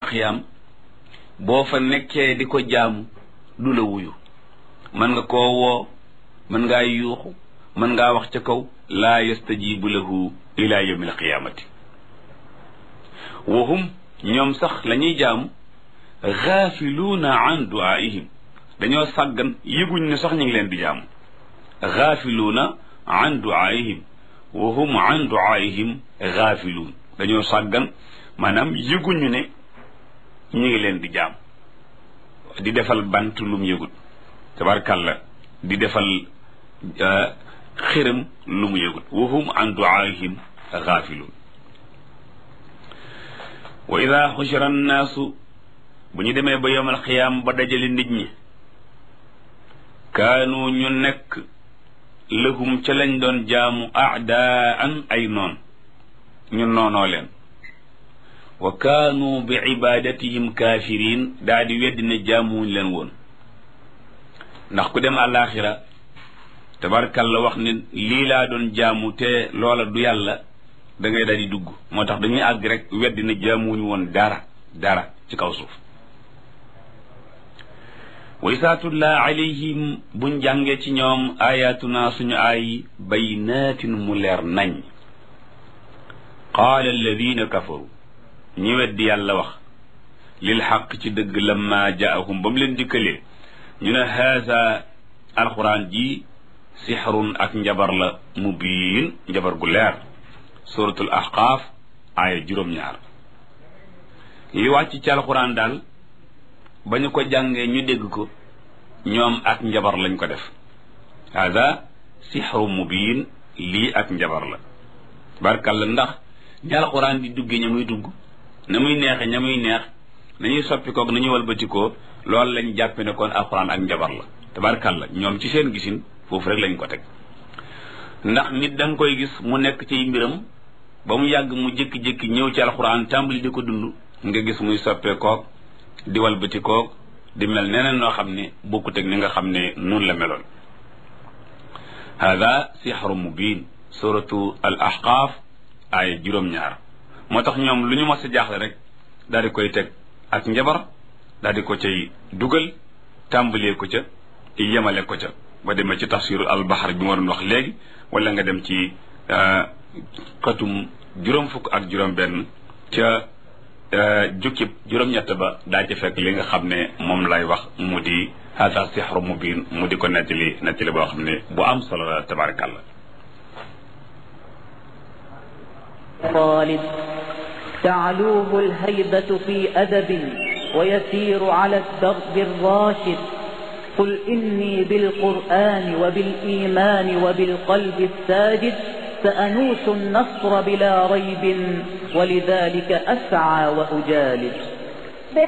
xiyaam boo fa nekkee di ko jaamu du la wuyu mën nga koo woo mën ngaa yuuxu mën ngaa wax ca kaw laa yastajibu lahu ila yawmi alqiyamati wa hum ñoom sax la ñuy jaamu gaafiluuna an duaihim dañoo sàggan yëguñ ne sax ñu ngi leen di jaamu gaafiluuna an duaihim wa hum an duaihim gaafiluun dañoo sàggan maanaam yëguñu ne ñu ngi leen di jaam di defal bant lum yëgut tabarkàlla di defal xiram lu mu yëgut wa hum an duaihim gaafiluun wa ida xushira annaasu bu ñu demee ba yowmal xiyaam ba dajale nit ñi kaanu ñu nekk lahum ca lañ doon jaamu aadaan ay noon ñu noonoo leen wa kaanu bi ibadatihim kaafiriin daa di weddi ne jaamuwuñ leen woon ndax ku dem àllaaxira tabarkalla wax ne lii laa doon jaamu te loola du yàlla da ngay daal di dugg moo tax dañuy àgg rek weddi ne jaamuwuñ woon dara dara ci kaw suuf wa isaa tutlaa alayhim buñ jàngee ci ñoom ayatuna suñu ay baynaatin mu leer nañ qaala alladina kafaru ñi weddi yàlla wax lil xaq ci dëgg lamma jaahum ba mu leen dikkalee ñu ne haasa alquran ji sixrun ak njabar la mubiin njabar gu leer suratul ahqaaf aaya juróom-ñaar li wàcc ci alquran daal ba ñu ko jàngee ñu dégg ko ñoom ak njabar lañ ko def hada sixru mubiin lii ak njabar la barkalla ndax ñi alquran di duggee ña muy dugg na muy neexe ña muy neex nañuy soppi koog nañuy walbatikoo loolu lañ jàppe ne kon alquran ak njabar la tabarkalla ñoom ci seen gisin foofu rek lañ ko teg ndax nit da nga koy gis mu nekk ci mbiram ba mu yàgg mu jékki-jékki ñëw ci alquran tàmbali di ko dund nga gis muy soppee koog di walbatikoog di mel neneen noo xam ne bokkut ak ni nga xam ne noonu la meloon hada sixru mubin suratu al ahqaaf aaya juróom-ñaar moo tax ñoom lu ñu mos a jaaxle rek daal di koy teg ak njabar daal di ko cay dugal tàmbalee ko ca yemale ko ca ba demee ci tafsiru albaxar bi ma doon wax léegi wala nga dem ci xatum juróom fukk ak juróom benn ca jukkib juróom-ñett ba daa ci fekk li nga xam ne moom lay wax mu di hada sixru mubin mu di ko nettali nettali boo xam ne bu am solo la tabarakallah طالب تعلوه الهيبة في أدب ويسير على الدرب الراشد قل إني بالقرآن وبالإيمان وبالقلب الساجد سأنوس النصر بلا ريب ولذلك أسعى وأجالد